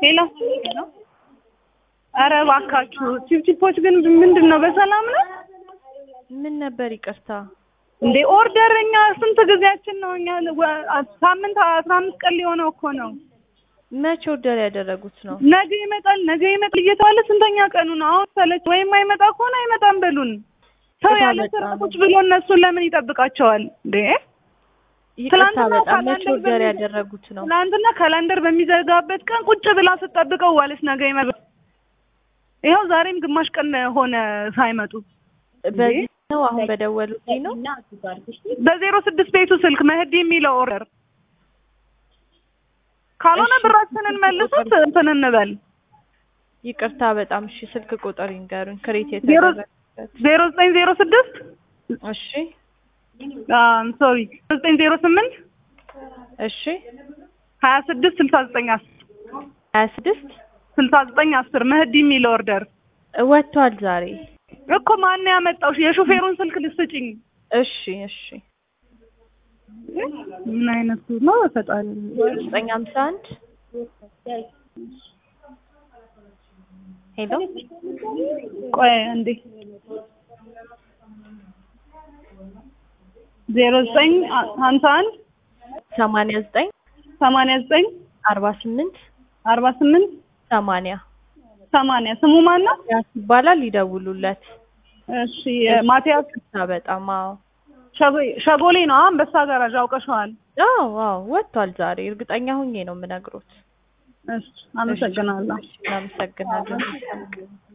ሄሎ ኧረ እባካችሁ ቺፕቺፖች ግን ምንድን ነው በሰላም ነው ምን ነበር ይቅርታ? እንዴ ኦርደር እኛ ስንት ጊዜያችን ነው እኛ ወ- ሳምንት አስራ አምስት ቀን ሊሆነው እኮ ነው መቼ ኦርደር ያደረጉት ነው? ነገ ይመጣል ነገ ይመጣል እየተባለ ስንተኛ ቀኑ ነው አሁን ሰለች ወይም አይመጣ ከሆነ አይመጣም በሉን ሰው በጣም ያለ ስራ በጣም። ቁጭ ብሎ እነሱን ለምን ይጠብቃቸዋል እንዴ ይቅርታ ትናንትና በጣም መቼ ካላንደር ኦርደር በሚ- ያደረጉት ነው? ትናንትና ካላንደር በሚዘጋበት ቀን ቁጭ ብላ ስትጠብቀው ዋለች ነገ ይመጣል ይኸው ዛሬም ግማሽ ቀን ሆነ ሳይመጡ በዚህ ነው አሁን በደወሉልኝ ነው። በዜሮ ስድስት ቤቱ ስልክ መህዲ የሚለው ኦርደር ካልሆነ እሺ፣ ብራችንን መልሱት እንትን እንበል ይቅርታ በጣም እሺ፣ ስልክ ቁጥር ይንገሩኝ። ክሬት ዜሮ የተደረገበት ዜሮ ዘጠኝ ዜሮ ስድስት እሺ፣ ሶሪ ዘጠኝ ዜሮ ስምንት እሺ፣ ሀያ ስድስት ስልሳ ዘጠኝ አስር ሀያ ስድስት ስልሳ ዘጠኝ አስር መህዲ የሚለው ኦርደር ወጥቷል ዛሬ። እኮ ማን ያመጣው? የሾፌሩን ስልክ ልስጭኝ። እሺ፣ እሺ፣ ምን አይነቱ ነው ፈጣሪ? ዘጠኝ ሀምሳ አንድ ሄሎ ቆይ እንዴ ዜሮ ዘጠኝ ሀምሳ አንድ ሰማንያ ዘጠኝ ሰማንያ ዘጠኝ አርባ ስምንት አርባ ስምንት ሰማንያ ሰማንያ ስሙ ማን ነው? ያስ ይባላል ይደውሉለት። እሺ ማቲያስ ይቅርታ በጣም አዎ ሸጎ- ሸጎሌ ነው አንበሳ ጋራዥ አውቀሸዋል። አዎ አዎ ወጥቷል ዛሬ እርግጠኛ ሁኜ ነው የምነግሮት። እሺ አመሰግናለሁ። እናመሰግናለን።